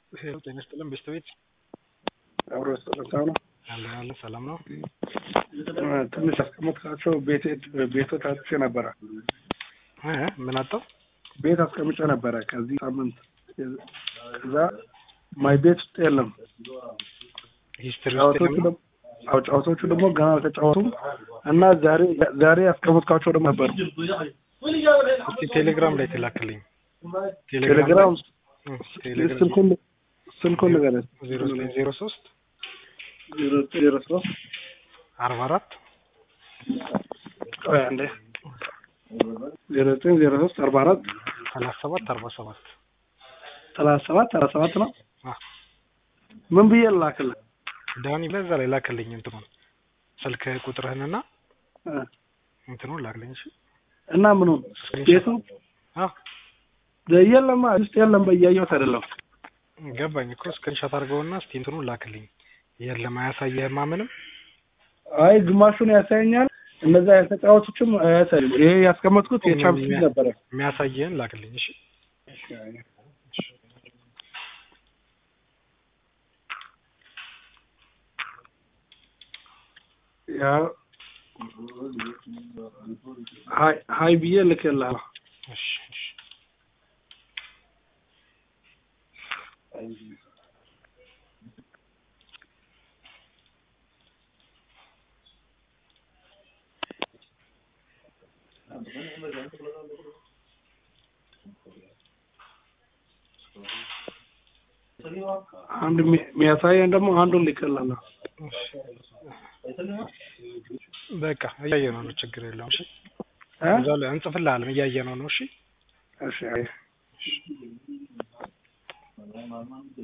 ሄሎ ጤና ይስጥልን ቤተሰቤት አብሮ ስለታው ነው። አለ አለ ሰላም ነው። ትንሽ አስቀምጥካቸው ቤት ቤቶች አጥቼ ነበረ። እ ምን አጣው? ቤት አስቀምጬ ነበረ ከዚህ ሳምንት ከዛ ማይ ቤት ውስጥ የለም። ሂስትሪ ውስጥ ጨዋታዎቹ የለም? ደግሞ አዎ ጨዋታዎቹ ደግሞ ገና አልተጫወቱም እና ዛሬ ዛሬ ያስቀምጥካቸው ደግሞ ነበሩ። እስቲ ቴሌግራም ላይ ተላክልኝ። ቴሌግራም እ ቴሌግራም ስልኩን ስልኩን ንገረኝ። ዜሮ ዘጠኝ ዜሮ ሶስት ዜሮ ዜሮ ሶስት አርባ አራት ቆይ አንዴ ዜሮ ዘጠኝ ዜሮ ሶስት አርባ አራት ሰላሳ ሰባት አርባ ሰባት ሰላሳ ሰባት አርባ ሰባት ነው። አ ምን ብዬ ላክልህ? ዳኒ በዛ ላይ ላክልኝ እንትኑን ስልክ ቁጥርህንና እ እንትኑን ላክልኝ። እሺ እና ምኑን ቤቱ አዎ የለማ ውስጥ የለም። በያየሁት አይደለም ገባኝ እኮ ስክሪንሾት አድርገውና እስቲ እንትኑን ላክልኝ። የለም አያሳየህማ ምንም አይ ግማሹን ያሳየኛል። እነዛ የተጫወቱችም አያሳይም። ይሄ ያስቀመጥኩት የቻምፒዮን ሊግ ነበረ። የሚያሳየህን ላክልኝ። እሺ ያው ሀይ ሀይ ብዬ ልክልሃለሁ። እሺ እሺ አንድ የሚ- የሚያሳየን ደግሞ አንዱን ልክልሃለሁ። በቃ እያየነው ነው፣ ችግር የለውም። እሺ እ? እዛው ላይ እንጽፍልሃለን፣ እያየነው ነው። እሺ እሺ አይ